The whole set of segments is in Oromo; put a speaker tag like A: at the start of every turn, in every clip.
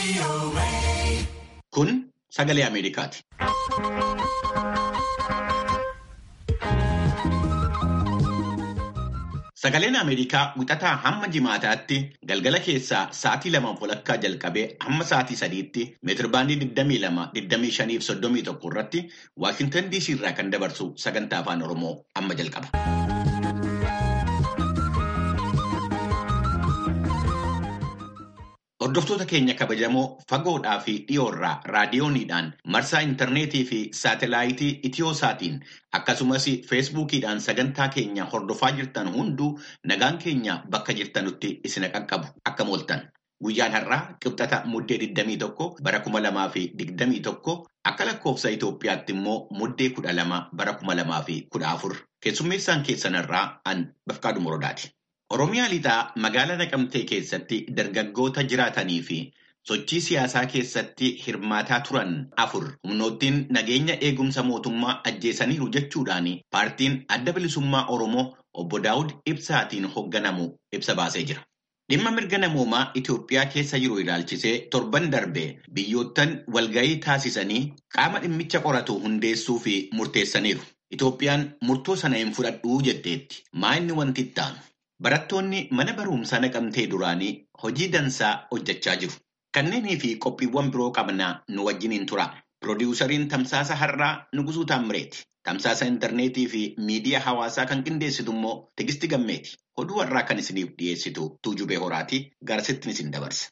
A: Kun sagalee Ameerikaati. Sagaleen Ameerikaa wixataa hamma jimaataatti galgala keessaa sa'aatii lamaaf walakkaa jalqabee hamma sa'aatii sadiitti meetirbaandii 22, 25 fi 31 irratti Waashintan DC irraa kan dabarsu sagantaa afaan Oromoo amma jalqaba. Hordoftoota keenya kabajamoo fagoodhaa fi dhiyoorraa raadiyooniidhaan marsaa intarneetii fi saatelaayitii Itiyooosaatiin akkasumas feesbuukiidhaan sagantaa keenya hordofaa jirtan hunduu nagaan keenya bakka jirtanutti isin qaqqabu akka mooltan. Guyyaan har'aa qibxata muddee 21 bara 2021 akka lakkoofsa Itoophiyaatti immoo muddee 12 bara 2014 keessummeessaan keessanirraa an Bafqaadhu Morodaati. Oromiyaa lixaa magaalaa Naqamtee keessatti dargaggoota jiraatanii fi sochii siyaasaa keessatti hirmaataa turan afur humnoottiin nageenya eegumsa mootummaa ajjeesaniiru jechuudhaan paartiin adda bilisummaa Oromoo obbo Daawud Ibsaatiin hoogganamu ibsa baasee jira. Dhimma mirga namoomaa Itoophiyaa keessa jiru ilaalchisee torban darbe biyyoottan walgahii taasisanii qaama dhimmicha qoratu hundeessuu fi murteessaniiru. Itoophiyaan murtoo sana hin fudhadhuu jetteetti. Maa inni wanti itti aanu? Barattoonni mana barumsaa naqamtee duraanii hojii dansaa hojjechaa jiru. Kanneenii fi qophiiwwan biroo qabnaa nu wajjiniin tura. Piroodyuusariin Tamsaasa Har'aa Nugusuu Taammireeti. Tamsaasa intarneetii fi miidiyaa hawaasaa kan qindeessitu immoo Tigisti Gammeeti. Oduu har'aa kan isiniif dhiyeessitu Tuujubee Horaati. Garsittiin isin dabarsa.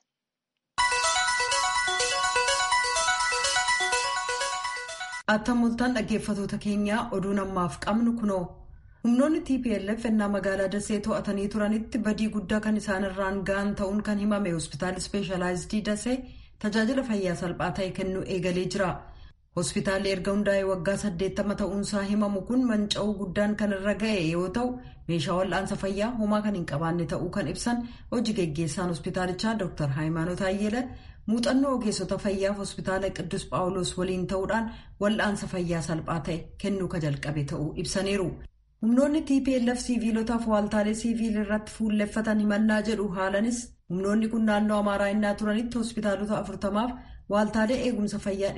B: Attam mul'atan dhaggeeffatoota keenyaa oduun ammaaf qabnu kunoo. humnoonni tplf ennaa magaalaa dasee to'atanii turanitti badii guddaa kan isaanirraan ga'an ta'uun kan himame hospitaalli ispeeshalaayizidii dasee tajaajila fayyaa salphaa ta'e kennuu eegalee jira hospitaalli erga hundaa'ee waggaa 80 ta'uunsaa himamu kun manca'uu guddaan kan irra ga'e yoo ta'u meeshaa wal'aansa fayyaa homaa kan hin qabaanne ta'uu kan ibsan hojii geggeessaan hospitaalichaa dr haayimaanoot ayyela muuxannoo ogeessota fayyaaf hospitaala qiddus phaawulos waliin ta'uudhaan wal'aansa fayyaa salphaa ta'e kennuu ka jalqabe ta'uu ibsaniiru. humnoonni tplf siviilotaaf waaltaalee siviilii irratti fuulleffatan himannaa jedhu haalanis humnoonni kun naannoo amaaraa innaa turanitti hospitaalota afurtamaaf waaltaalee eegumsa fayyaa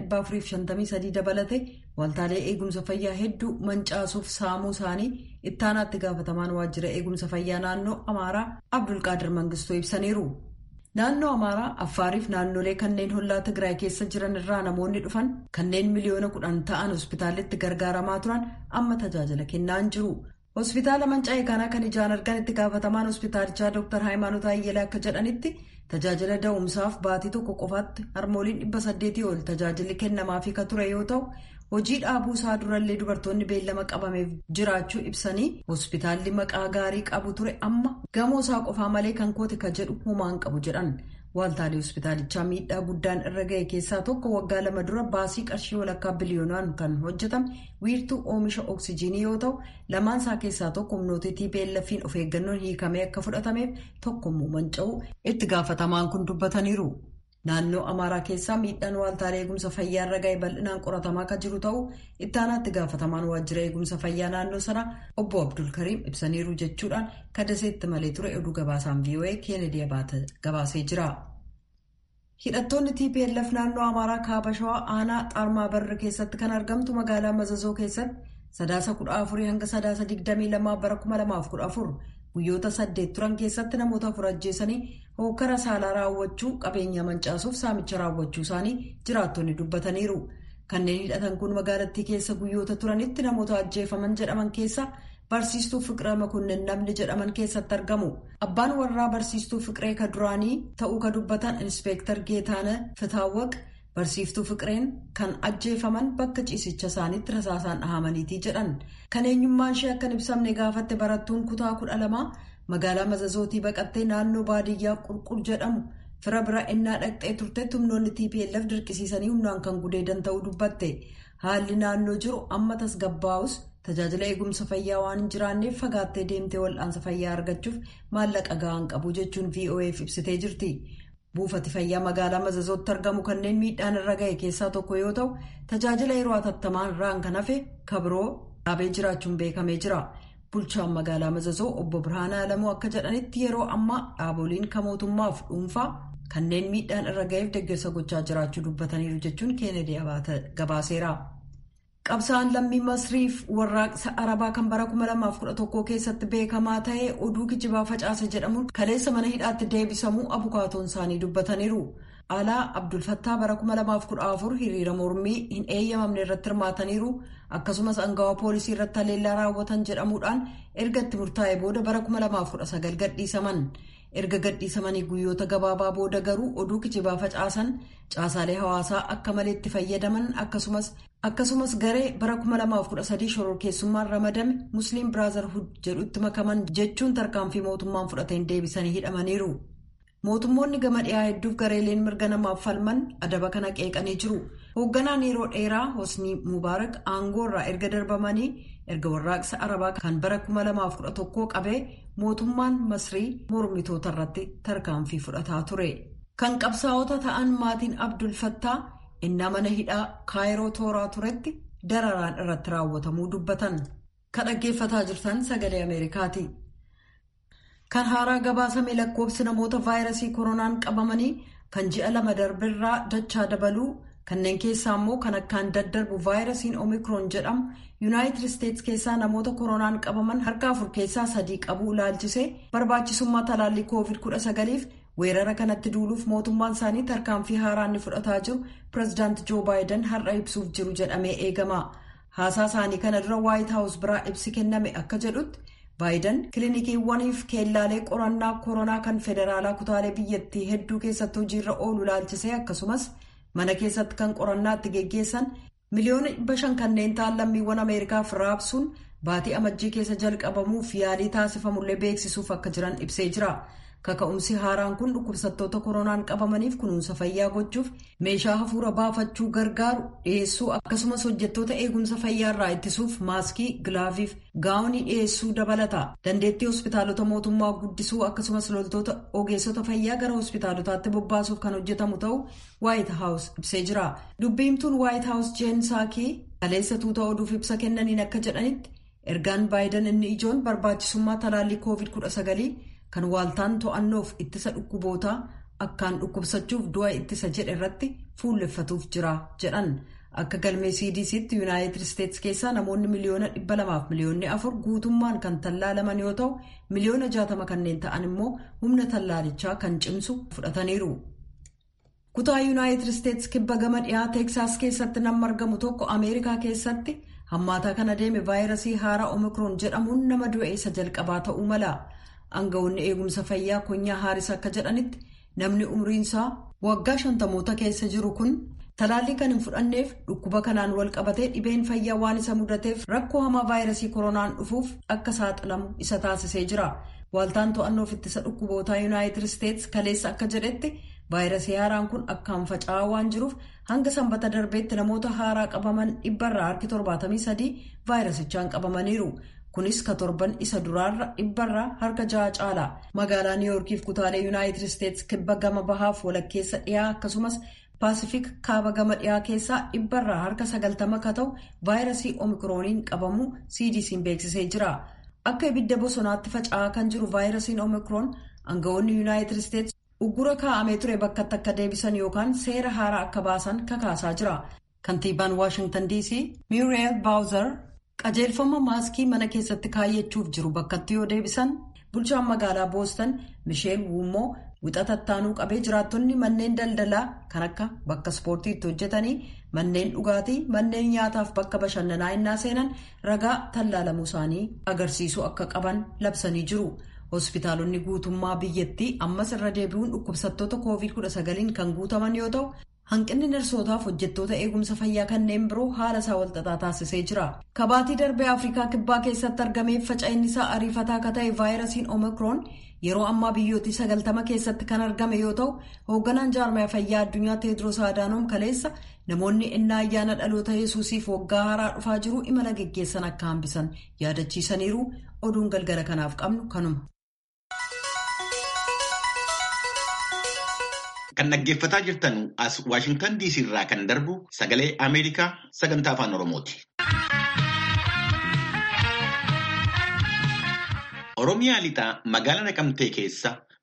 B: 453 dabalate waaltaalee eegumsa fayyaa hedduu mancaasuuf saamuu isaanii ittaanaatti gaafatamaan waajjira eegumsa fayyaa naannoo amaaraa abdulqaadir mangistuu ibsaniiru. naannoo amaaraa affaariif naannolee kanneen hollaa tigraay keessa jiran irraa namoonni dhufan kanneen miliyoona kudhan ta'an hospitaalitti gargaaramaa turan amma tajaajila kennaa hin jiru hospitaala manca'ee kanaa kan ijaan argan itti gaafatamaan hospitaalichaa dr haayimaanoot ayyelaa akka jedhanitti tajaajila da'umsaaf baatii tokko qofaatti harmooliin dhibba saddeetii ol tajaajilli kennamaafii ka ture yoo ta'u hojii dhaabuu isaa durallee dubartoonni beellama qabameef jiraachuu ibsanii hospitaalli maqaa gaarii qabu ture amma gamoo isaa qofaa malee kan koote ka jedhu homaan qabu jedhan waaltaalee hospitaalichaa miidhaa guddaan irra ga'e keessaa tokko waggaa lama dura baasii qarshii walakkaa biliyoonaan kan hojjetame wiirtuu oomisha oksijiinii yoo ta'u lamaan isaa keessaa tokko humnoota tplf'n of eeggannoon hiikamee akka fudhatameef tokkommoo manca'uu itti gaafatamaan kun dubbataniiru. naannoo amaaraa keessaa miidhaan waaltaalee eegumsa fayyaa irra ga'e bal'inaan qoratamaa kan jiru ta'uu ittaanaatti gaafatamaan waajjira eegumsa fayyaa naannoo sanaa obbo abdulkariim ibsaniiru jechuudhaan kadaseetti malee ture oduu gabaasaan voa keenedii gabaasee jira. hidhattoonni tplf naannoo amaaraa kaaba shawaa aanaa xaarmaa barre keessatti kan argamtu magaalaa mazazoo keessatti sadaasa 14 hanga sadaasa 22 bara 2014 guyyoota saddeet turan keessatti namoota afur ajjeesanii hookara saalaa raawwachuu qabeenya mancaasuuf saamicha raawwachuu isaanii jiraattonni dubbataniiru kanneen hidhatan kun magaalattii keessa guyyoota turanitti namoota ajjeefaman jedhaman keessa barsiistuu fiqiree makunnen namni jedhaman keessatti argamu abbaan warraa barsiistuu fiqiree ka duraanii ta'uu ka dubbatan inspeektar geetaana fitaawwaq barsiiftuu fiqireen kan ajjeefaman bakka ciisicha isaaniitti rasaasaan dhahamaniitii jedhan kan eenyummaan ishee akka hin ibsamne gaafatte barattuun kutaa kudha lamaa magaalaa mazazootii baqattee naannoo baadiyyaa qulqul jedhamu fira bira innaa dhaqxee turtetti humnoonni tplf dirqisiisanii humnaan kan gudeedan ta'uu dubbatte haalli naannoo jiru amma tasgabbaa'us tajaajila eegumsa fayyaa waan hin jiraanneef fagaattee deemtee wal'aansa fayyaa argachuuf maallaqa ga'aan qabu jechuun voaf ibsitee jirti. buufati fayyaa magaalaa mazazootti argamu kanneen miidhaan irra ga'e keessaa tokko yoo ta'u tajaajila yeroo hatattamaan irraan kan hafe kabiroo dhaabee jiraachuun beekamee jira bulchaan magaalaa mazazoo obbo birhaanaa alamuu akka jedhanitti yeroo ammaa dhaaboliin kan mootummaaf dhuunfaa kanneen miidhaan irra ga'eef deeggarsa gochaa jiraachuu dubbataniiru jechuun keenedii gabaaseera. qabsa'aan lammii masriif warraaqsa arabaa kan bara 2011 keessatti beekamaa ta'e oduu kijibaa facaase jedhamuun kaleessa mana hidhaatti deebisamuu abukaatoon isaanii dubbataniiru. alaa abdulfattaa bara 2014 hiriira mormii hin eeyyamamne irratti hirmaataniiru akkasumas angawaa poolisii irratti haleellaa raawwatan jedhamuudhaan erga itti murtaa'e booda bara 2019 gadhiisaman erga gadhiisamanii guyyoota gabaabaa booda garuu oduu kijibaa facaasan caasaalee hawaasaa akka malee itti fayyadaman akkasumas akkasumas garee bara 2013 shororkeessummaan ramadame musliim biraazarhud jedhutti makaman jechuun tarkaanfii mootummaan fudhateen deebisanii hidhamaniiru. mootummoonni gama dhiyaa hedduuf gareeleen mirga namaaf falman adaba kana qeeqanii jiru hoogganaan yeroo dheeraa hosnii mubaarak aangoo irraa erga darbamanii erga warraaqsa arabaa kan bara 2011 qabee mootummaan masrii mormitoota irratti tarkaanfii fudhataa ture kan qabsaa'ota ta'an maatiin abdul fattaa innaa mana hidhaa kaayiroo tooraa turetti dararaan irratti raawwatamuu dubbatan kan dhaggeeffataa jirtan sagalee ameerikaati. kan haaraa gabaasame lakkoofsi namoota vaayirasii koronaan qabamanii kan ji'a lama darbirraa dachaa dabaluu kanneen keessaa immoo kan akkaan daddarbu vaayirasiin omikroon jedhamu yuunaayitid isteetsi keessaa namoota koronaan qabaman harka afur keessaa sadii qabuu ilaalchisee barbaachisummaa talaallii koovid 19f weerara kanatti duuluuf mootummaan isaanii tarkaanfii haaraa inni fudhataa jiru pireezidaanti joo baayiden har'a ibsuuf jiru jedhamee eegama haasaa isaanii kana dura waayit haawus biraa ibsi kenname akka jedhutti. baayiden kilinikiiwwaniif keellaalee qorannaa koronaa kan federaalaa kutaalee biyyattii hedduu keessatti hojiirra oolu ilaalchisee akkasumas mana keessatti kan qorannaa itti geggeessan miliyoona dhibba shan kanneen ta'an lammiiwwan ameerikaaf raabsuun baatii amajjii keessa jalqabamuuf yaalii taasifamullee beeksisuuf akka jiran ibsee jira kaka'umsi haaraan kun dhukkubsattoota koronaan qabamaniif kunuunsa fayyaa gochuuf meeshaa hafuura baafachuu gargaaru dhiyeessuu akkasumas hojjettoota eegumsa fayyaarraa ittisuuf maaskii gilaaviif gaa'onii dhiyeessuu dabalata dandeettii hospitaalota mootummaa guddisuu akkasumas loltoota ogeessota fayyaa gara hospitaalotaatti bobbaasuuf kan hojjetamu ta'uu waayit haawus ibsee jira dubbiimtuun waayit haawus jeen saakii kaleessa tuuta oduuf ibsa kennaniin akka jedhanitti ergaan baayiden inni ijoon barbaachisummaa talaallii koovid 19 kan waaltaan to'annoof ittisa dhukkubootaa akkaan dhukkubsachuuf du'a ittisa jedhe irratti fuulleffatuuf jira jedhan akka galmee cdc'tti yuunaayitid isteetsi keessaa namoonni miliyoona dhibba lamaaf miliyoonni afur guutummaan kan tallaalaman yoo ta'u miliyoona jaatama kanneen ta'an immoo humna tallaalichaa kan cimsu fudhataniiru. kutaa yuunaayitid isteetsi kibba gama dhiyaa teeksaas keessatti nama argamu tokko ameerikaa keessatti hammaataa kan adeeme vaayirasii haaraa omikroon jedhamuun nama du'e isa jalqabaa ta'uu mala. Aangawoonni eegumsa fayyaa konyaa haaris akka jedhanitti namni umriinsaa waggaa shantamoota keessa jiru kun talaallii kan hin fudhanneef dhukkuba kanaan wal qabatee dhibeen fayyaa waan isa mudateef rakkoo hamaa vaayirasii koronaan dhufuuf akka saaxilamu isa taasisee jira. Waaltaan to'annoof ittisa dhukkubootaa yuunaayitid isteetsi kaleessa akka jedhetti vaayirasii haaraan kun akkaan faca'aa waan jiruuf hanga sanbata darbeetti namoota haaraa qabaman dhibbarraa harki 73 vaayirasichaan qabamaniiru. kunis ka torban isa duraarra dhibbarraa harka ja'a caala magaalaa niiwuorkiif kutaalee yuunaayitid isteetsi kibba gama bahaaf walakkeessa dhiyaa akkasumas paasifik kaaba gama dhiyaa keessaa dhibbarraa harka sagaltama ka ta'u vaayirasii omikrooniin qabamuu cdc'n beeksisee jira akka ibidda bosonaatti faca'aa kan jiru vaayirasiin omikroon aangawoonni yuunaayitid isteetsi uggura kaa'amee ture bakkatti akka deebisan yookaan seera haaraa akka baasan kakaasaa jira kantiibaan waashingtan dc muriel baawuzar. qajeelfama maaskii mana keessatti kaayyachuuf jiru bakkatti yoo deebisan bulchaan magaalaa boostan misheel wuummoo wixata ittaanuu qabee jiraattonni manneen daldalaa kan akka bakka ispoortiitti hojjetanii manneen dhugaatii manneen nyaataaf bakka bashannanaa innaa seenan ragaa tallaalamuu isaanii agarsiisuu akka qaban labsanii jiru hospitaalonni guutummaa biyyattii ammas irra deebi'uun dhukkubsattoota koovid 19 kan guutaman yoo ta'u. hanqinni narsootaaf hojjettoota eegumsa fayyaa kanneen biroo haala isaa walxaxaa taasisee jira kabaatii darbee afrikaa kibbaa keessatti argameef faca'innisaa ariifataa akka ta'e vaayirasiin omikroon yeroo ammaa biyyootii sagaltama keessatti kan argame yoo ta'u hoogganaan jaarmaya fayyaa addunyaa teedros adaanoom kaleessa namoonni innaa ayyaana dhaloota yesuusiif waggaa haaraa dhufaa jiru imala geggeessan akka hambisan yaadachiisaniiru oduun galgala kanaaf qabnu kanuma.
A: Kan dhaggeeffataa jirtan as Waashingtan DC irraa kan darbu sagalee Ameerikaa sagantaa afaan Oromooti. Oromiyaa lixaa magaalaa Naqamtee keessa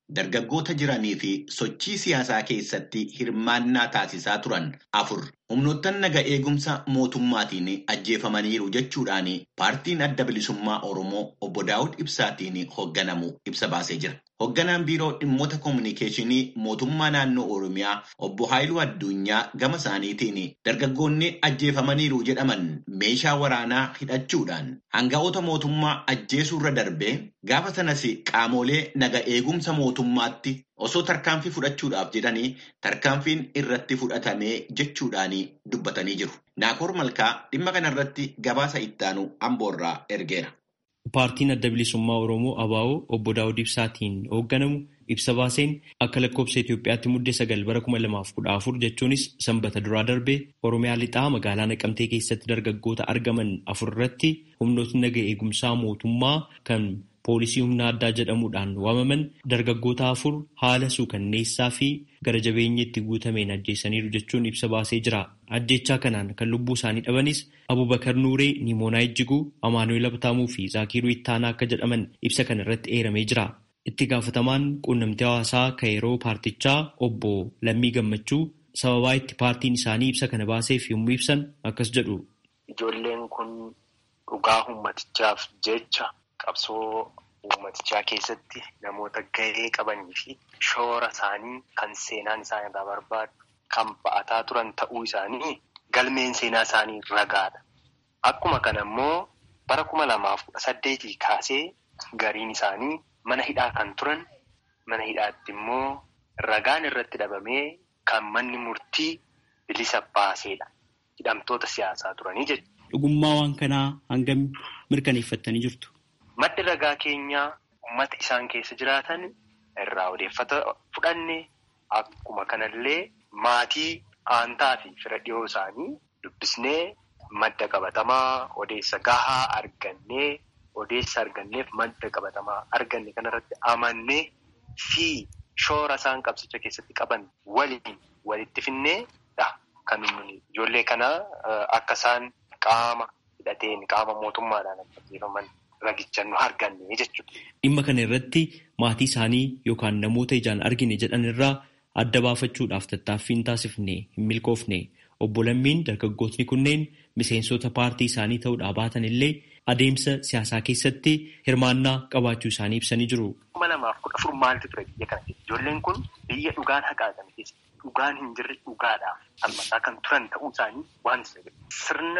A: dargaggoota jiranii fi sochii siyaasaa keessatti hirmaannaa taasisaa turan afur humnoottan naga eegumsa mootummaatiin ajjeefamaniiru jechuudhaan paartiin adda bilisummaa Oromoo obbo Daawud Ibsaatiin hoogganamu ibsa baasee jira. Hoogganaan biiroo dhimmoota koominikeeshinii mootummaa naannoo Oromiyaa obbo Haayiluu Addunyaa gama isaaniitiin dargaggoonni ajjeefamaniiru jedhaman meeshaa waraanaa hidhachuudhaan hanga'oota mootummaa ajjeesuurra darbee gaafa sanas qaamolee naga eegumsa mootummaatti osoo tarkaanfii fudhachuudhaaf jedhanii tarkaanfiin irratti fudhatamee jechuudhaan dubbatanii jiru. Naakoor Malkaa dhimma kanarratti gabaasa ittaanu Amboorraa ergeera.
C: Paartiin adda bilisummaa Oromoo ABO obbo Daawud Ibsaatiin hoogganamu ibsa baaseen akka lakkoobsa Itoophiyaatti muddee sagal bara kuma lamaaf kudha afur jechuunis sanbata duraa darbee Oromiyaa lixaa magaalaa Naqamtee keessatti dargaggoota argaman afur irratti humnootni naga eegumsaa mootummaa kan poolisii humna addaa jedhamuudhaan waamaman dargaggoota afur haala suukanneessaa fi gara jabeenyatti guutameen ajjeesaniiru jechuun ibsa baasee jira. Ajjechaa kanaan kan lubbuu isaanii dhabanis Abubakar Nuuree, Nimoonaa Ijjiguu, Amaanu'eel Abtaamuu fi Zaakiiruu Ittaanaa akka jedhaman ibsa kana irratti eeramee jira. Itti gaafatamaan quunnamtii hawaasaa kan yeroo paartichaa obbo Lammii Gammachuu sababaa itti paartiin isaanii ibsa kana baaseef yommuu ibsan akkas jedhu.
D: Ijoolleen kun dhugaa ummatichaaf jecha qabsoo ummatichaa keessatti namoota gahee qabanii fi shoora isaanii kan seenaan isaan irraa barbaadu kan ba'ataa turan ta'uu isaanii galmeen seenaa isaanii ragaadha. Akkuma kana immoo bara kuma lamaaf kudha saddeetii kaasee gariin isaanii mana hidhaa kan turan mana hidhaatti immoo ragaan irratti dhabamee kan manni murtii bilisa baaseedha. Hidhamtoota siyaasaa turanii jechuudha.
C: Dhugummaa waan kanaa hangam mirkaneeffattanii jirtu?
D: Maddi ragaa keenyaa uummata isaan keessa jiraatan irraa odeeffata fudhanne akkuma kanallee maatii aantaa fi fira dhiyoo isaanii dubbisnee madda qabatamaa odeessa gahaa argannee odeessa arganneef madda qabatamaa arganne kanarratti amannee fi shoora isaan qabsicha keessatti qaban waliin walitti finneedha. Kan ijoollee kana akka isaan qaama hidhateen qaama mootummaadhaan ajjeefaman ragicha nu arganne jechuudha.
C: Dhimma kana irratti maatii isaanii yookaan namoota ijaan argine jedhan irraa adda baafachuudhaaf tattaaffii hin taasifne hin milkoofne obbo Lammiin dargaggootni kunneen miseensota paartii isaanii ta'uudhaa baatan illee adeemsa siyaasaa keessatti hirmaannaa qabaachuu isaanii ibsanii jiru.
D: kuma lamaaf kudha afur maaltu ture biyya kana keessa ijoolleen kun biyya dhugaan haqaatan keessa dhugaan hin jirre dhugaadhaaf falmataa kan turan ta'uu isaanii waan sirna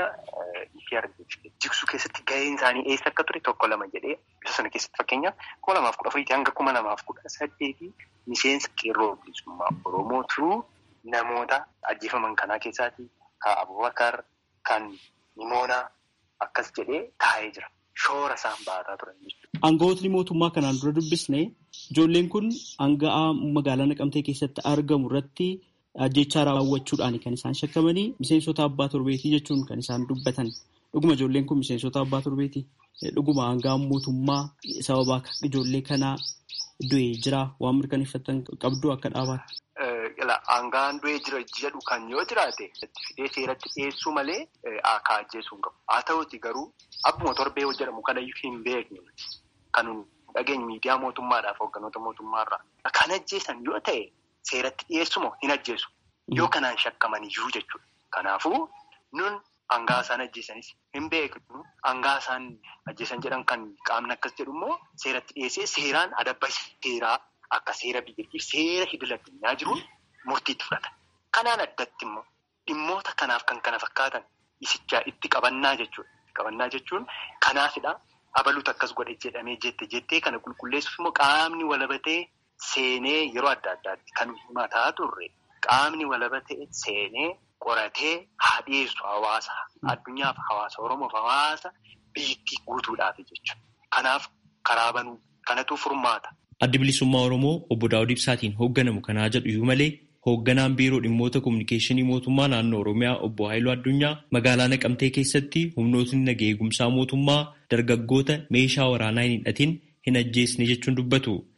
D: jigsuu keessatti gaheen isaanii eessa akka ture tokko lama jedhee bisa sana keessatti fakkeenyaaf kuma lamaaf kudha afuriitii hanga kuma lamaaf kudha saddeetii miseensa qeerroo bilisummaa oromoo turuu namoota ajjeefaman kanaa keessaati kan abubakar kan nimoonaa akkas jedhee taa'ee jira. Shoora isaan ba'ataa turan jechuudha.
C: Aangawootni mootummaa kanaan dura dubbisne ijoolleen kun aanga'aa magaalaa Naqamtee keessatti argamu irratti ajjechaa raawwachuudhaan kan isaan shakkamanii miseensota abbaa torbeetii jechuun kan isaan dubbatan. Dhuguma ijoolleen kun miseensota abbaa torbeetii. Dhuguma aanga'aan mootummaa sababa akka ijoollee kanaa du'ee jira waan mirkaneeffatan qabdu akka dhaabaatti.
D: Aanga'aan du'ee jira jedhu kan yoo jiraate fidee seeratti dhiyeessuu malee akka ajjeesuu hin qabu. Haa ta'uuti garuu akkuma torbee jedhamu kana hin beekne kan dhageenye miidiyaa mootummaadhaaf hoogganoota mootummaarraa kan ajjeesan yoo ta'e seeratti dhiyeessumoo hin ajjeesu. Yoo kanaan shakkaman iyyuu jechuudha. Kanaafuu nun hangaa isaan ajjeesanis hin beeknu hangaa isaan ajjeesan jedhan kan qaamni akkas jedhu immoo seeratti dhiyeessee seeraan adabba seeraa akka seera biyyattiif seera idil addunyaa jiruun murtiitti fudhata. Kanaan addatti immoo dhimmoota kanaaf kan kana fakkaatan isichaa itti qabannaa jechuudha. Qabannaa jechuun kanaafidha. Abaluutu akkas godhe jedhamee jette jettee kana qulqulleessuuf immoo qaamni walabatee seenee yeroo adda addaatti kan himataa turre qaamni walabatee seenee qoratee haa dhiyeessu hawaasa addunyaaf hawaasa oromoof hawaasa biyyattii guutuudhaaf jechuudha. Kanaaf karaa banuu kanatu furmaata.
C: Addi bilisummaa Oromoo obbo Daawud Ibsaatiin hoogganamu kanaa jedhu iyyuu malee hoogganaan biiroo dhimmoota kominikeeshinii mootummaa naannoo Oromiyaa obbo Haayiluu Addunyaa magaalaa Naqamtee keessatti humnootni nagaa eegumsaa mootummaa dargaggoota meeshaa waraanaa hin hidhatin hin ajjeesne jechuun dubbatu.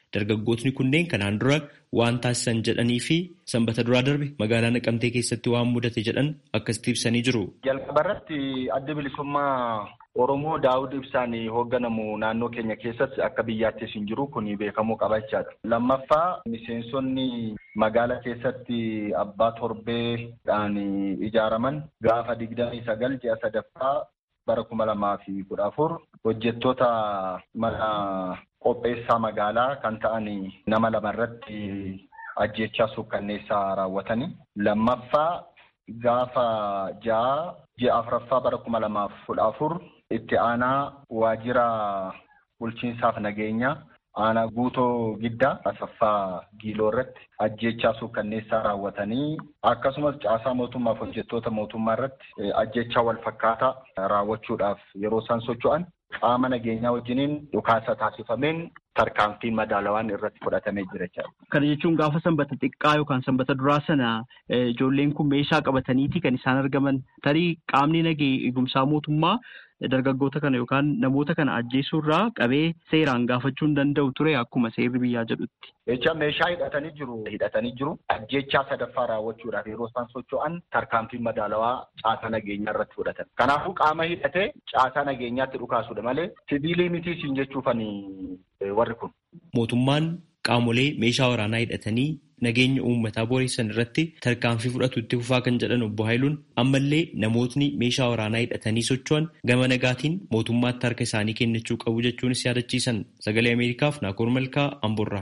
C: dargaggootni kunneen kanaan dura waan taasisan jedhanii fi sanbata duraa darbe magaalaa Naqamtee keessatti waan mudate jedhan akkasitti ibsanii jiru.
E: Jalqaba irratti adda bilisummaa Oromoo Daawud Ibsaan hoogganamu naannoo keenya keessatti akka biyyaattis hin jiru kun beekamuu qaba jechaadha. Lammaffaa miseensonni magaalaa keessatti abbaa torbeedhaan ijaaraman gaafa digdamii sagal ji'a sadaffaa bara kuma lamaa fi kudha afur hojjettoota mana qopheessaa magaalaa kan ta'an nama lama irratti ajjechaa suukkanneessaa raawwatanii. Lammaffaa gaafa ja'a ji'a afuraffaa bara kuma lamaaf kudha afur itti aanaa waajjira bulchiinsaaf nageenya aanaa guutoo giddaa asaffaa giiloo irratti ajjechaa suukkanneessaa raawwatanii akkasumas caasaa mootummaaf hojjettoota mootummaa irratti ajjechaa wal fakkaataa raawwachuudhaaf yeroo isaan socho'an qaama nageenyaa wajjiniin dhukaasa taasifameen tarkaanfiin madaalawaan irratti fudhatamee jira jechaadha.
F: Kana jechuun gaafa sanbata xiqqaa yookaan sanbata duraa sana ijoolleen kun meeshaa qabataniiti kan isaan argaman tarii qaamni nagee eegumsaa mootummaa dargaggoota kana yookaan namoota kana ajjeesuurraa qabee seeraan gaafachuu hin danda'u ture akkuma seerri biyyaa jedhutti.
E: Jecha meeshaa hidhatanii jiru hidhatanii jiru ajjechaa sadaffaa raawwachuudhaaf yeroo isaan socho'an tarkaanfiin madaalawaa caasaa nageenyaa irratti fudhatan. Kanaafuu qaama hidhatee caasaa nageenyaatti dhukaasudha malee siviilii mitii siin jechuufanii warri kun.
C: Mootummaan qaamolee meeshaa waraanaa hidhatanii nageenya uummataa booressan irratti tarkaanfii fudhatu itti fufaa kan jedhan obbo Haayiluun ammallee namootni meeshaa waraanaa hidhatanii socho'an gama nagaatiin mootummaatti harka isaanii kennachuu qabu jechuunis yaadachiisan sagalee Ameerikaaf Naakoor Malkaa Amborraa.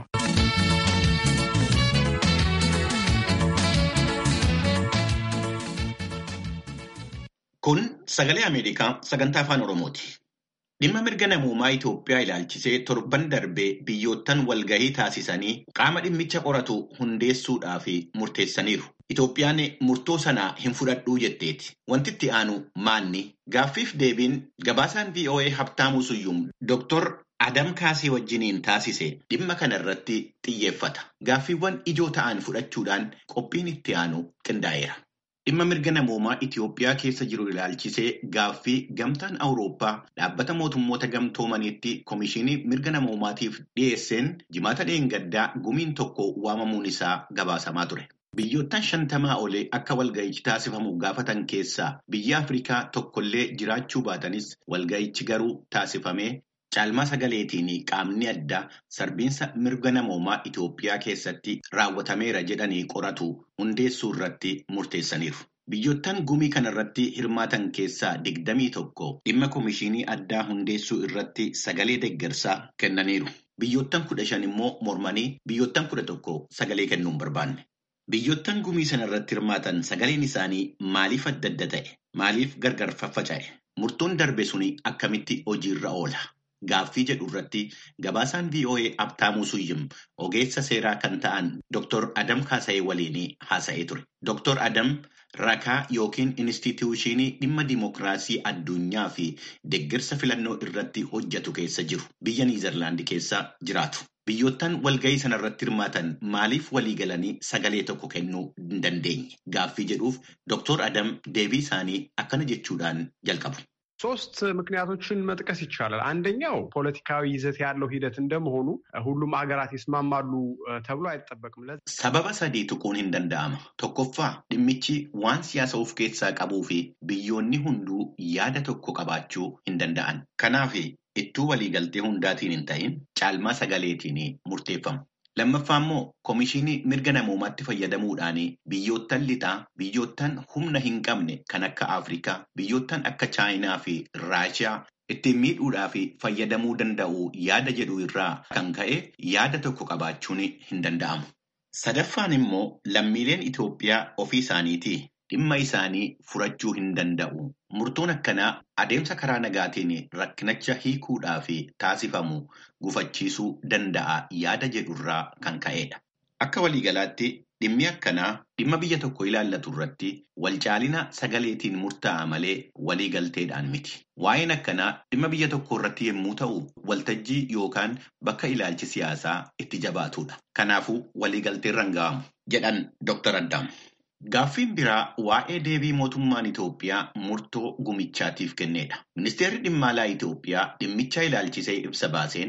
A: Kun sagalee Ameerikaa sagantaa afaan Oromooti. Dhimma mirga namoomaa Itoophiyaa ilaalchisee torban darbee biyyoottan walgahii taasisanii qaama dhimmicha qoratu hundeessuudhaaf murteessaniiru. Itoophiyaan murtoo sana hin fudhadhuu jetteeti. Wanti itti aanu maanni? Gaaffiif deebiin gabaasaan VOA Habtaamuu Suyyum Dr. Adam Kaasee wajjiniin taasise dhimma kana irratti xiyyeeffata. Gaaffiiwwan ijoo ta'an fudhachuudhaan qophiin itti aanu qindaa'eera. Dhimma mirga namoomaa Itoophiyaa keessa jiru ilaalchisee gaaffii gamtaan Awurooppaa dhaabbata mootummoota gamtoomaniitti Komishinii mirga namoomaatiif dhiyeesseen jimaata dheengaddaa gumiin tokko waamamuun isaa gabaasamaa ture. Biyyoottan shantamaa olee akka walga'ichi taasifamu gaafatan keessaa biyya Afrikaa tokkollee jiraachuu baatanis walga'ichi garuu taasifamee caalmaa sagaleetiin qaamni addaa sarbiinsa mirga namoomaa Itoophiyaa keessatti raawwatameera jedhanii qoratu hundeessuu irratti murteessaniiru. Biyyoottan gumii kanarratti hirmaatan keessaa digdamii tokko dhimma komishinii addaa hundeessuu irratti sagalee deeggarsaa kennaniiru. Biyyoottan kudha shan immoo mormanii biyyoottan kudha tokko sagalee kennuu hin barbaanne. Biyyoottan gumii sana irratti hirmaatan sagaleen isaanii maaliif adda adda ta'e? Maaliif gargar faffaca'e? Murtoon darbe suni akkamitti hojiirra oola? Gaaffii jedhu irratti gabaasaan VOA Abtaamuu Suyyim ogeessa seeraa kan ta'an Dr. Adam Kaasayee waliin haasa'ee ture. Dr. Adam rakaa yookiin inistituushinii dhimma dimookiraasii addunyaa fi deeggarsa filannoo irratti hojjetu keessa jiru. Biyya Niizerlaandi keessa jiraatu. Biyyoottan walgahii sana irratti hirmaatan maaliif walii galanii sagalee tokko kennuu hin dandeenye? Gaaffii jedhuuf Dr. Adam deebii isaanii akkana jechuudhaan jalqabu.
G: ሶስት ምክንያቶችን መጥቀስ ይቻላል። አንደኛው ፖለቲካዊ ይዘት ያለው ሂደት እንደመሆኑ ሁሉም ሀገራት ይስማማሉ ተብሎ አይጠበቅም።
A: ሰበበ sadii tuquun hin danda'ama. Tokkoffaa dhimmichi waan siyaasa of keessaa qabuu fi biyyoonni hunduu yaada tokko qabaachuu hin danda'an. Kanaaf ittuu waliigaltee hundaatiin hin ta'in caalmaa sagaleetiin murteeffamu. Lammaffaa immoo komishinii mirga namoomaatti fayyadamuudhaan biyyoottan lixaa, biyyoottan humna hin qabne kan akka Afrikaa, biyyoottan akka Chaayinaa fi Raashiyaa ittiin miidhuudhaa fi fayyadamuu danda'u yaada jedhu irraa kan ka'e yaada tokko qabaachuun hin danda'amu. Sadaffaan immoo lammiileen Itoophiyaa ofii isaaniitii dhimma isaanii furachuu hin danda'u. Murtoon akkanaa adeemsa karaa nagaatiin rakkinicha hiikuudhaa fi taasifamu gufachiisuu danda'a yaada jedhurraa kan ka'edha. Akka waliigalaatti dhimmi akkanaa dhimma biyya tokko ilaallatu irratti walcaalina sagaleetiin murtaa'a malee waliigalteedhaan miti. Waa'een akkanaa dhimma biyya tokko irratti yommuu ta'u waltajjii yookaan bakka ilaalchi siyaasaa itti jabaatudha. Kanaafuu waliigalteen ranga'amu jedhan Dr. Addaam. Gaaffiin biraa waa'ee deebii mootummaan Itoophiyaa murtoo gumichaatiif kennedha. Ministeerri dhimma alaa Itoophiyaa dhimmicha ilaalchisee ibsa baaseen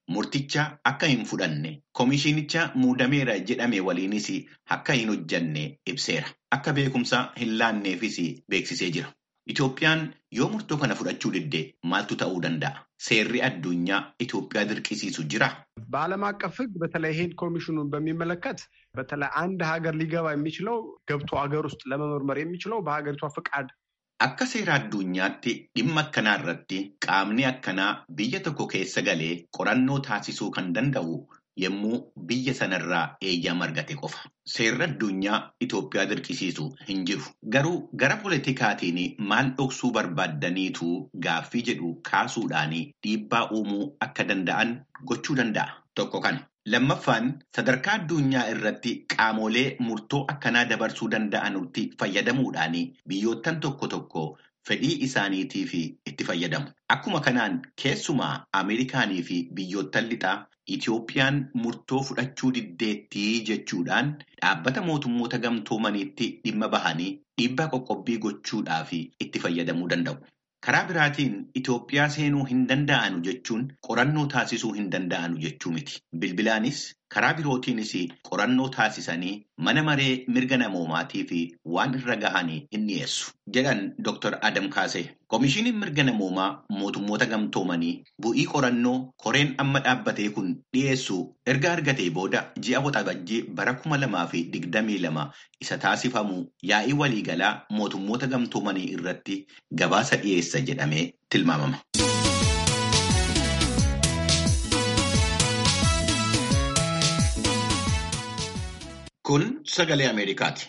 A: murticha akka hin fudhanne koomishinicha muudameera jedhame waliinis akka hin hojjanne ibseera. Akka beekumsa hin laanneefis beeksisee jira. Itoophiyaan yoo murtoo kana fudhachuu didde maaltu ta'uu danda'a? Seerri addunyaa Itoophiyaa dirqisiisu jira?
G: በዓለም አቀፍ ሕግ በተለይ ይሄን ኮሚሽኑን በሚመለከት በተለይ አንድ ሀገር ሊገባ የሚችለው ገብቶ ሀገር ውስጥ ለመመርመር የሚችለው በሀገሪቷ ፈቃድ
A: Akka seera addunyaatti dhimma akkanaa irratti qaamni akkanaa biyya tokko keessa galee qorannoo taasisuu kan danda'u yommuu biyya sanarraa eeyyama argate qofa. Seerri addunyaa Itoophiyaa dirqisiisu hin jiru. Garuu gara politikaatiin maal dhoksuu barbaaddaniitu gaaffii jedhu kaasuudhaan dhiibbaa uumuu akka danda'an gochuu danda'a. Tokko kana. Lammaffaan sadarkaa addunyaa irratti qaamolee murtoo akkanaa dabarsuu danda'anutti fayyadamuudhaan biyyoottan tokko tokko fedhii isaaniitiif itti fayyadamu. Akkuma kanaan keessumaa Ameerikaanii fi biyyoottan lixaa Itoophiyaan murtoo fudhachuu diddeettii jechuudhaan dhaabbata mootummoota gamtoomaniitti dhimma bahanii dhiibbaa qoqqobbii gochuudhaaf itti fayyadamuu danda'u. Karaa biraatiin Itoophiyaa seenuu hin danda'anu jechuun qorannoo taasisuu hin danda'anu jechuu miti. Bilbilaanis karaa birootiinis qorannoo taasisanii mana maree mirga namoomaatii fi waan irra gahanii hin dhiyeessu. Jedhan Dr. Adam Kaasee. Koomishiniin mirga namoomaa mootummoota gamtoomanii bu'ii qorannoo koreen amma dhaabbatee kun dhiyeessu erga argatee booda ji'a waxabajjii bara kuma lamaa fi digdamii lama isa taasifamu yaa'ii waliigalaa mootummoota gamtoomanii irratti gabaasa dhiyeessa jedhamee tilmaamama. Kun sagalee Ameerikaati.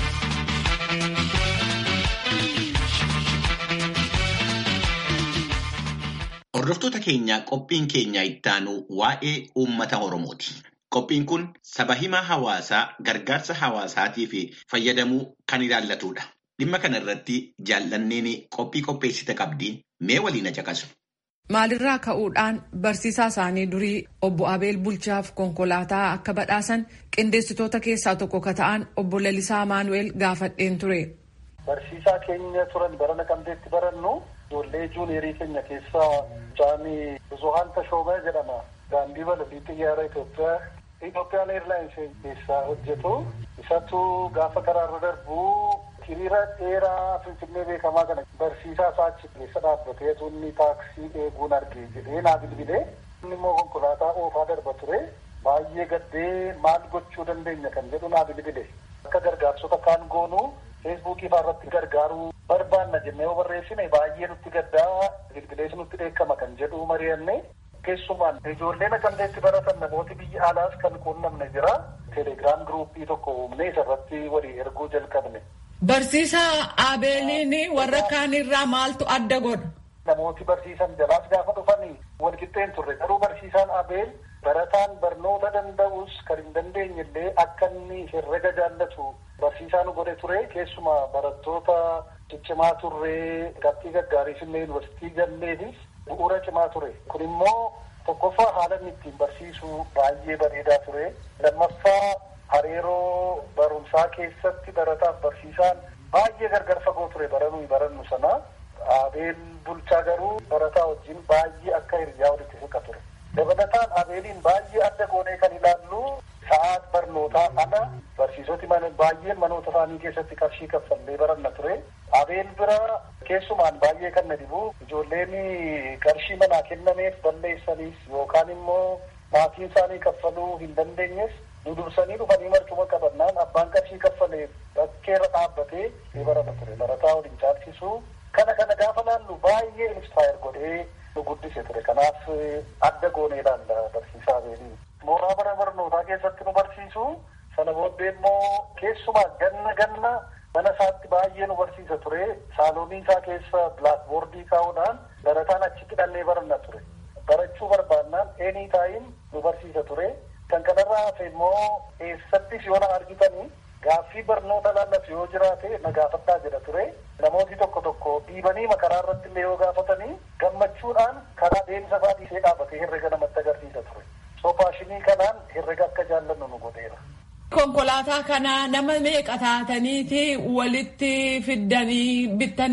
A: Hordoftoota keenyaa qophiin keenya ittaanu waa'ee uummata Oromooti. Qophiin kun saba himaa hawaasaa gargaarsa hawaasaatiif fayyadamuu kan ilaallatudha. Dhimma kana irratti jaallanneen qophii qopheessite qabdi mee waliin caqasu.
H: Maalirraa ka'uudhaan barsiisaa isaanii durii obbo Abeel Bulchaaf konkolaataa akka badhaasan qindeessitoota keessaa tokko ka ta'an obbo Lalisaa Maanu'eel gaafadheen ture.
I: Barsiisaa keenya turan bara Naqamteetti barannu ijoollee juuniyerii keenya keessaa Jaanii Buzuhaan Tashoomee jedhama. Daandii balalii xiyyaara Itoophiyaa Itoophiyaan Eerlaayinsii keessaa hojjetu. Isatu gaafa karaarra darbu hiriira dheeraa Finfinnee beekamaa kana barsiisaa isaa achi keessa dhaabbatee inni taaksii eeguun argee jedhee naa bilbilee inni immoo konkolaataa oofaa darba ture baay'ee gaddee maal gochuu dandeenya kan jedhu naa bilbile akka gargaarsota kaan goonuu feesbuukii faa irratti gargaaruu barbaanna jennee yoo barreessine baay'ee nutti gaddaa bilbilees nutti dheekkama kan jedhu mari'anne keessumaan ijoollee naqamteetti baratan namooti biyya alaas kan quunnamne jira teelegiraam giruuppii tokko uumnee isarratti walii erguu jalqabne.
H: Barsiisaa Abeeliin warra kaanirraa maaltu adda godha?
I: Namooti barsiisan jalaas gaafa dhufanii walqixxeen turre garuu barsiisaan Abeel barataan barnoota danda'us kan hin dandeenye illee akka inni herrega jaallatu barsiisaa nu godhe ture keessumaa barattoota ciccimaa turree qabxii gaggaariif illee yuunivarsiitii galleefis bu'uura cimaa ture kun immoo tokkoffaa haala inni ittiin barsiisu baay'ee bareedaa ture lammaffaa hariiroo barumsaa keessatti barataaf barsiisaan baay'ee gargar fagoo ture baranuu barannu sana abeel bulchaa garuu barataa wajjin baay'ee akka hiriyaa walitti siqa ture dabalataan abeeliin baay'ee adda goonee kan ilaallu sa'aat barnootaa ala barsiisoti baay'een manoota isaanii keessatti qarshii kaffallee baranna ture abeel bira keessumaan baay'ee kan na dhibu ijoolleen qarshii manaa kennameef balleessaniif yookaan immoo maatiin isaanii kaffaluu hin dandeenyes nu dursanii dhufanii marcuma qabannaan abbaan qarshii kaffalee bakkeerra dhaabbatee ni barata ture barataa waliin caalchisu kana kana gaafa laallu baay'ee inspire godhee nu guddise ture kanaaf adda goonee ilaalla barsiisaa beelii mooraa bara barnootaa keessatti nu barsiisu sana booddee immoo keessumaa ganna ganna mana isaatti baay'ee nu barsiisa ture saaloonii isaa keessa bilaakboordii kaa'uudhaan barataan achitti dhannee baranna ture barachuu barbaannaan eenii taayin nu barsiisa ture kan kanarraa hafe immoo eessattis yoo na argitanii gaaffii barnoota laallatu yoo jiraate na gaafadhaa jedha ture namooti tokko tokko dhiibanii makaraa irratti illee yoo gaafatanii gammachuudhaan karaa deemsa fa'aa dhiisee dhaabbatee herrega namatti agarsiisa ture soo paashinii kanaan herrega akka jaallannu nu godheera.
H: Konkolaataa kana nama meeqa taataniiti walitti fiddanii bittaniif?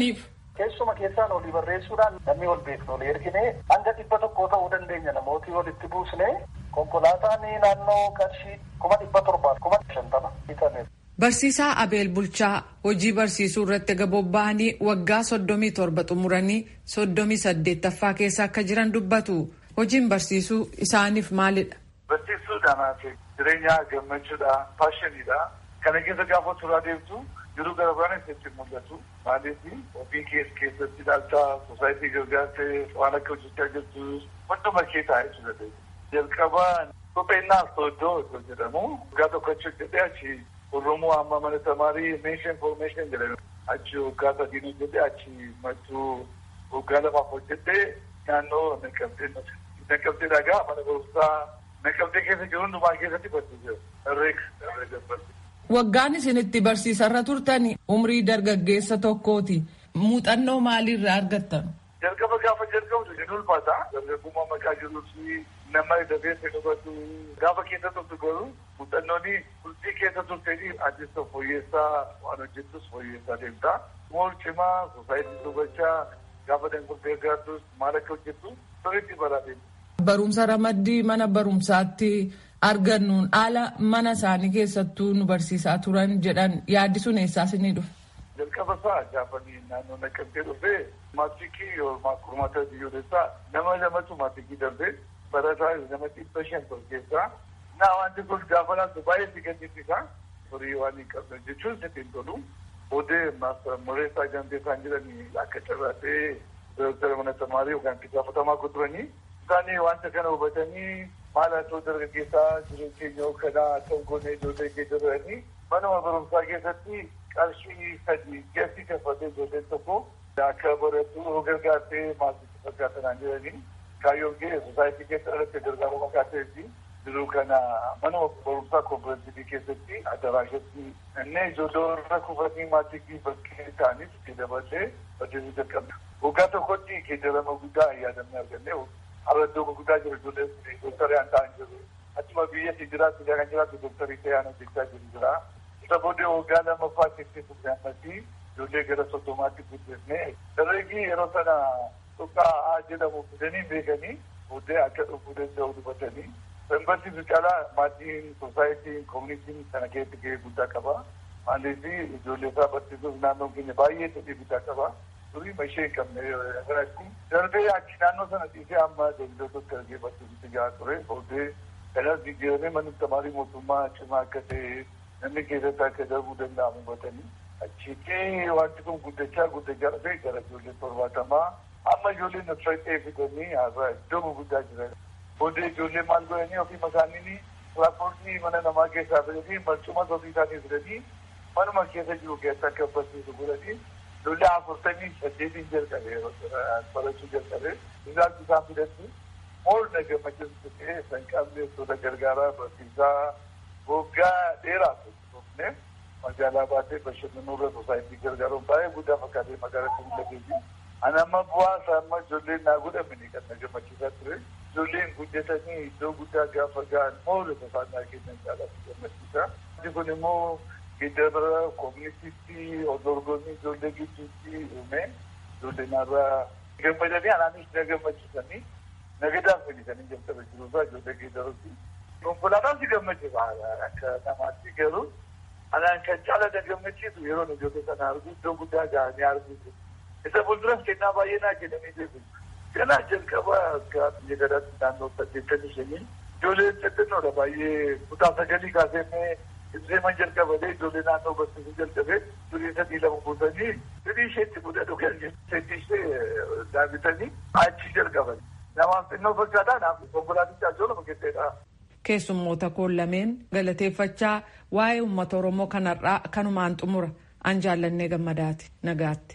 I: Keessuma keessaan olii barreessuudhaan namni ol beeknu olii ergine hanga dhibba tokkoo ta'uu dandeenya namootii walitti buusne konkolaataan naannoo qarshii kuma dhibba torbaaf kuma shantama bitame.
H: Barsiisaa Abeel Bulchaa hojii barsiisuu irratti bobba'anii waggaa soddomii torba xumuranii soddomii saddeettaffaa keessa akka jiran dubbatu. Hojiin barsiisuu isaaniif maalidha?
J: Barsiisuudhaan jireenya gammachuudha, paashiniidha. Kana keessa gaafa turaa deemtu jiruu gara biraan itti mul'atu. Maaliif ofii keessa keessatti ilaalcha sosaayitii gargaartee waan akka hojjechaa jirtu hunduma kee taa'ee jira. Jalqaba kopheennaaf sooddoo iddoo jedhamu waggaa tokko achi hojjetee achi Oromoo amma mana tamaarii meeshaa infoormeeshin jedhame achi waggaa sadiin hojjetee achi mattuu waggaa lamaaf hojjetee naannoo naqamtee naqamtee dhagaa mana barumsaa naqamtee keessa jiru hundumaa keessatti barsiisee herreega herreega barsiisee.
H: Waggaan isin itti barsiisarra turtani umrii dargaggeessa tokkooti. Muuxannoo maaliirraa argattan?
J: Jalqaba gaafa jalqabdu hin ulfaata. Dargaggummaa maqaa jiruu fi nama dafee hubatu gaafa keessa turtu garuu muuxannooni bultii keessa turtee addisa fooyyessaa waan hojjettus fooyyessaa deemta. Mool cimaa sosaayitii dubbachaa gaafa danguddee gaartus maal akka hojjettu sirriitti baraa deemta.
H: Barumsa ramaddii mana barumsaatti argannuun haala mana isaanii keessattuu nu barsiisaa turan jedhan yaaddisuun eessaas ni dhufe.
J: Jalqaba isaa gaafanii naannoo naqamtee dhufee maatikii yookaan kurmaata biyyoolessaa nama lamatu maatikii darbee barataa nama dhibba shan ture keessaa naa wanti kun gaafa laatu baay'ee si gaddisiisa horii waan hin qabne jechuun sitti hin tolu odee mureessaa gantee isaan jedhanii akka carraatee dooktara mana tamaarii yookaan itti gaafatamaa guduranii isaanii wanta kana hubatanii maal haa ta'u dargaggeessaa jireenya keenya kanaa kan goonee ijoollee keessa jiranii manuma barumsaa keessatti qarshii sadii keessi kaffatee ijoolleen tokko akka baratu gargaartee maasitti fakkaatanaan jedhanii kaayyoon kee sosaayitii keessa irratti gargaaruu maqaateefi jiruu kana manuma barumsaa kooperaatiivii keessatti adaraashatti inni ijoollee warra kufatanii maatii bakkee ta'anis itti dabalee barsiisuu jalqabna. Waggaa tokkotti keejarama guddaa yaadamne arganne arraddoo guddaa jiru ijoollee dooktarii aan ta'an jiru. Achuma biyyatti jiraatu kan jiraatu dooktarii ta'an hojjechaa jiru jira. Isa booddee waggaa lammaffaa keessatti turre ammasii ijoollee gara soddomaatti guddifne. Dargaggeessi yeroo sana tuqqaa haa jedhamu fidanii beekanii booddee akka dhufuu danda'u dubbatanii. Barsiisuu caalaa maatiin sosaayitiin koomunitiin kana keessatti gahee guddaa qaba. Maaliif ijoollee isaa barsiisuuf naannoon keenya baay'ee fedhii guddaa qaba. Durii mashee hin qabne irratti darbee achi naannoo sana dhiisee amma daldaltoota argee barsiisutti gahaa ture. Booddee kanas jijjiiramee manni tamaarii mootummaa cimaa akka ta'e namni keessatti akka darbuu danda'amu hubatanii. Achitti wanti kun guddachaa guddachaa dhufee gara ijoollee torbaatamaa amma ijoolleen nafsaqee fidanii har'a iddoo guddaa jiran. Booddee ijoollee maal godhanii ofii isaanii tiraanspoortii mana namaa keessaa fidanii marcuma ofii isaanii fidanii manuma keessa jiru keessa akka barsiisu godhanii ijoollee afurtamii saddeetiin jalqabe barachuu jalqabe isaan isaan fidatti mool na gammachiisu ta'ee san qabne soda gargaaraa barsiisaa waggaa dheeraa turne magaalaa baatee bashannanurra sosaayitii gargaaruun baay'ee guddaa fakkaatee magaalaa turullateeti. Ani amma bu'aa isaa amma ijoolleen naa godhamini kan na gammachiisaa ture. Ijoolleen guddatanii iddoo guddaa gaafa ga'an moora tasaanaa kennan caalatti gammachiisa. Wanti kun immoo giddara koominitiitti dorgommii ijoollee gidduutti uume ijoollee naarraa gammadanii anaanis na gammachiisanii nagadaa fedhisanii jalqaba jiruusaa ijoollee giddarutti. Konkolaataan si gammachiisa akka namaatti garuu anaan kan caala na gammachiisu yeroo ijoollee sana argu iddoo guddaa ga'anii arguu isa fuulduras kennaa baay'ee naa kennanii jiru. Kanaa jalqaba akka biyya gadaatti naannoo saddeettamii shanii ijoolleen xixinnoodha baay'ee kutaa sagalii kaasee Ibseeman jalqabee ijoollee naannoo barsiisuu jalqabee durii sadii lama buusanii durii isheetti mudatu kan seetii ishee daawwitanii achi jalqaban. Namaaf xinnoo fakkaataa naaf konkolaaticha ajoolama keesseedha.
H: Keessummoota koon lameen galateeffachaa waa'ee uummata Oromoo kanarraa kanumaan xumura an jaallannee gammadaati nagaatti.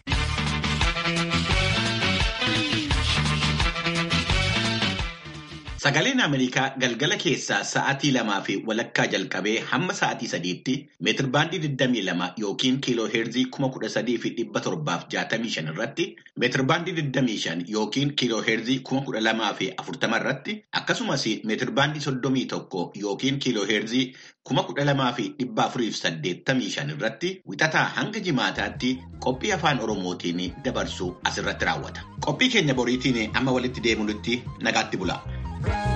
A: Sagaleen Ameerikaa galgala keessaa sa'aatii lamaa fi walakkaa jalqabee hamma sa'aatii sadiitti meetirbaandii 22 yookiin kiiloo heerzii 13,765 irratti meetirbaandii 25 yookiin kiiloo heerzii 12,040 irratti akkasumas meetirbaandii 31 yookiin kiiloo heerzii 12,485 irratti wixataa hanga jimaataatti qophii afaan Oromootiin dabarsu asirratti raawwata. Qophii keenya boriitiin amma walitti deemuutti nagaatti bula.